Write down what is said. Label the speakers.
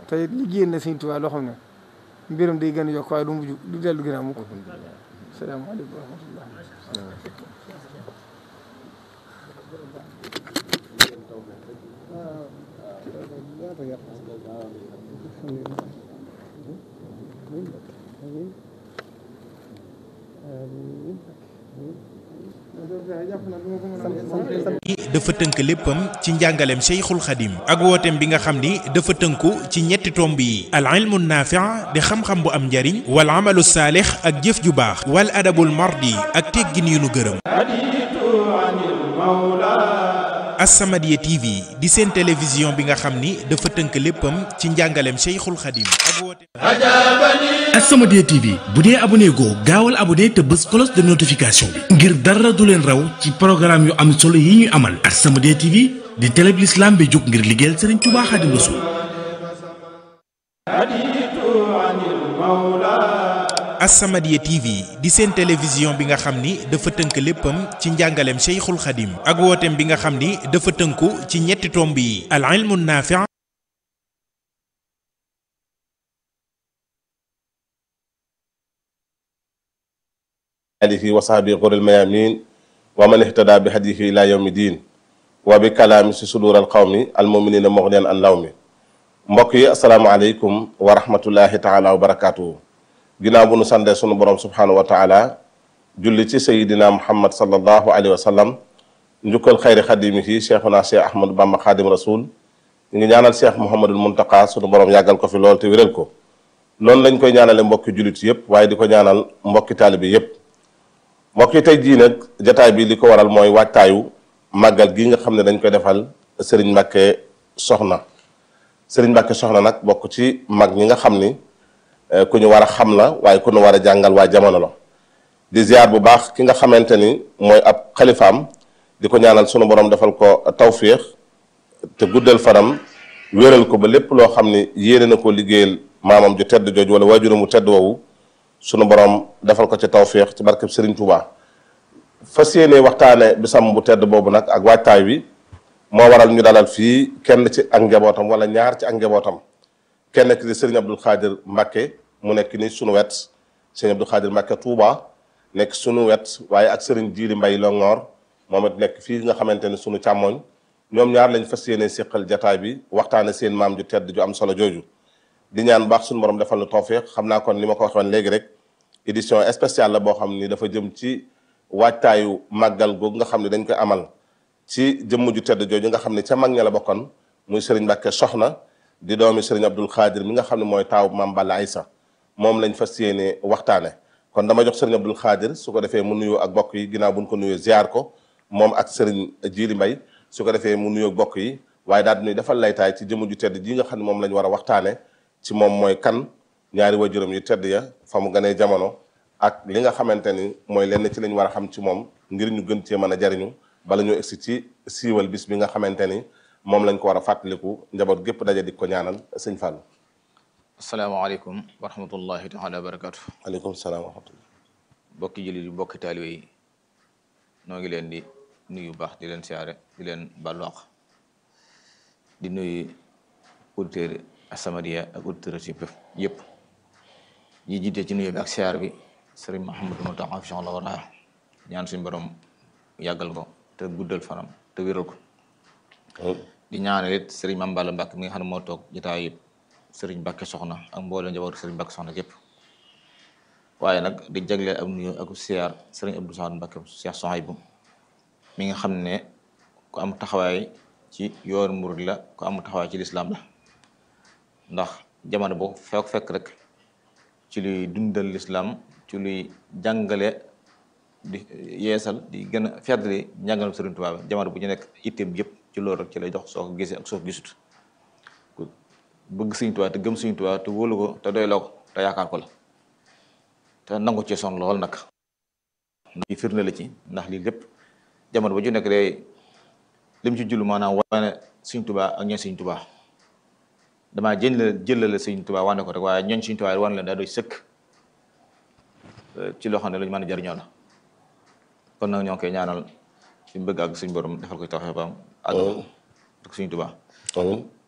Speaker 1: te liggéey na Sëñ Tuubaa loo xam ne mbiram day gën a yokk waaye du mujj du dellu gën a mukk salaamaaleykum wa rahmatullah
Speaker 2: dafa tënk léppam ci njàngaleem Cheikhul Khadim ak wooteem bi nga xam ni dafa tënku ci ñetti tomb yi al ilmu naafi' di xam-xam bu am njariñ wal amalu saalix ak jëf ju baax wal adabul mardi ak teggin yu nu gërëm As-Samadiyya TV di seen télévision bi nga xam ni dafa tënk léppam ci njàngaleem Cheikhul Khadim ak wooteem
Speaker 3: As-Samadiyya TV bu dee abonné goo gaawal abonné te bës cloche de notification bi ngir dara du leen raw ci programme yu am solo yi ñuy amal As-Samadiyya TV di télé bi l'islam bi jóg ngir liggéeyal Serigne Touba Khadim Rassoul
Speaker 2: As-Samadiyya TV di seen télévision bi nga xam ni dafa tënk léppam ci njàngaleem Cheikhul Khadim ak wooteem bi nga xam ni dafa tënku ci ñetti tomb yi al ilmu naafi'
Speaker 4: alihi wa sahbi quril mayamin wa man ihtada bi hadihi ila yawmi din wa bi kalaami si sudur al qawmi al muminina mughniyan an law mi mbokk yi asalaamaaleykum wa rahmatullahi taala wa barakatuhu ginnaaw bu nu sandee sunu borom subhanahu wa taala julli ci sayidina muhammad sallallahu alayhi wa sallam njukkal xayri xadimihi cheikhuna cheikh ahmadou bamba xaadim rasul ñu ngi ñaanal cheikh mouhamadul muntaka sunu borom yàggal ko fi lool te wéral ko noonu lañ koy ñaanale mbokki jullit yépp waaye di ko ñaanal mbokki taalibi yépp mbokk yi tey jii nag jataay bi li ko waral mooy waajtaayu màggal gi nga xam ne dañ koy defal Serigne Mbacke Soxna Serigne Mbacke Soxna nag bokk ci mag ñi nga xam ni ku ñu war a xam la waaye ku ñu war a jàngal waa jamono la di ziar bu baax ki nga xamante ni mooy ab xalifaam di ko ñaanal sunu borom defal ko tawféex te guddal fanam wéral ko ba lépp loo xam ni yéene na ko liggéeyal maamam ju tedd jooju wala waajuramu mu tedd woowu sunu borom defal ko ci tawféex ci barkeb Serigne Touba fas yéene waxtaane bisam bu tedd boobu nag ak waajtaay wi moo waral ñu dalal fii kenn ci ak njabootam wala ñaar ci ak njabootam kenn ki di Serigne Abdou Khadir Mbacke mu nekk ni sunu wet Serigne Abdou Khadir Mbacke Touba nekk sunu wet waaye ak Serigne Djili Mbaye Longoor moom it nekk fii nga xamante ni sunu càmmoñ ñoom ñaar lañ fas yéene séqal jataay bi waxtaane seen maam ju tedd ju am solo jooju di ñaan baax suñu borom defal nu tawféex xam naa kon ni ma ko waxoon léegi rek édition spéciale la boo xam ni dafa jëm ci waajtaayu màggal googu nga xam ne dañ koy amal ci jëmm ju tedd jooju nga xam ne ca mag ña la bokkoon muy Serigne Mbacke Soxna di doomi Serigne Abdul Xaadir mi nga xam ne mooy taaw maam Balla Aysa moom lañ fas yéene waxtaane kon dama jox Serigne Abdul Xaadir su ko defee mu nuyoo ak bokk yi ginnaaw buñ ko nuyoo ziar ko moom ak Serigne Jili Mbay su ko defee mu nuyoo bokk yi waaye daal di nuy defal laytaay ci jëmm ju tedd ji nga xam ne moom lañ war a waxtaane ci moom mooy kan ñaari waajuram yu tedd ya fa mu gënee jamono ak li nga xamante ni mooy lenn ci lañ war a xam ci moom ngir ñu gën cee mën a jariñu bala ñu egsi ci siiwal bis bi nga xamante ni moom lañ ko war a fàttaliku njaboot gépp daje di ko ñaanal sëñ Fallou.
Speaker 5: asalaamaaleykum wa rahmatullahi taala wa barakatu
Speaker 4: aleykum salaam wa rahmatullah.
Speaker 5: mbokki jullit yi mbokki taalibe yi noo ngi leen di nuyu baax di leen siyaare di leen baalu àq di nuyu auditeurs As-Samadiyya ak auditeurs yëpp yëpp ñi jiite ci nuyu bi ak siyaar bi sëriñ Mouhamadou Mountakha fi la wara ñaan suñu borom yàggal ko te guddal fanam te wéral ko di ñaanal it sëriñ Mame Balla Mbacke mi nga xam ne moo toog jotaay yëpp sëriñ Mbacke soxna ak mboolem njaboot sëriñ Mbacke soxna yëpp waaye nag di jagleel ak nuyu ak siyaar sëriñ Abdou Samad Mbacke Cheikh Sohaybou mi nga xam ne ku am taxawaay ci yoonu murid la ku am taxawaay ci lislaam la ndax jamono boo fekk fekk rek ci luy dundal lislaam ci luy jàngale di yeesal di gën a feddali njàngalam Sëriñ Tuubaa bi jamono bu ñu nekk itteem yëpp ci loolu rek ci lay dox soo ko gisee ak soo ko gisut ku bëgg Sëriñ Tuubaa te gëm Sëriñ Tuubaa te wóolu ko te doyloo ko te yaakaar ko la te nangu ci son lool nag lii firnde la ci ndax lii lépp jamono ba ju nekk day lim ci jullu maanaam wane Sëriñ Tuubaa ak ñooñ Sëriñ Tuubaa damaa jël la jëlale Sëriñ Tuubaa wane ko rek waaye ñooñ Sëriñ Tuubaa wane leen daa doy sëkk ci loo xam ne lu ñu mën a jariñoo la kon nag ñoo ngi koy ñaanal fi mu bëgg ak suñu borom defal ko taxaw ba am àgg ak Sëriñ Tuubaa